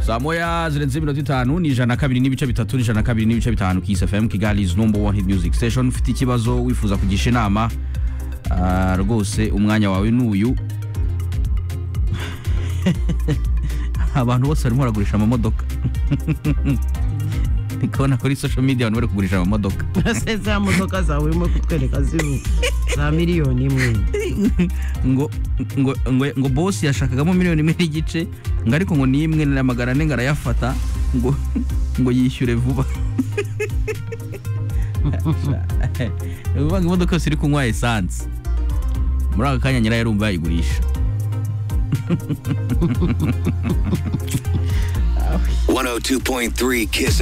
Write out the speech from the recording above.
saa moya zirenze iminota itanu ni ijana na kabiri n'ibice bitatu ni ijana na kabiri n'ibice bitanu kisi fm kigali is number one hit music station ufite ikibazo wifuza kugisha inama ah, rwose umwanya wawe ni uyu abantu bose barimo baragurisha amamodoka ndikubona kuri social media abantu bari kugurisha amamodoka ese za modoka zawe urimo kutwereka ziri za miliyoni imwe ngo ngo ngo ngo boss yashakagamo miliyoni imwe n'igice ngo ariko ngo ni imwe namagana ane ngo arayafata ngo ngo yishyure vuba uvuga ngo imodoka yose iri kunywa esanse muri aka kanya nyirayo arumva yayigurisha 102.3 Kiss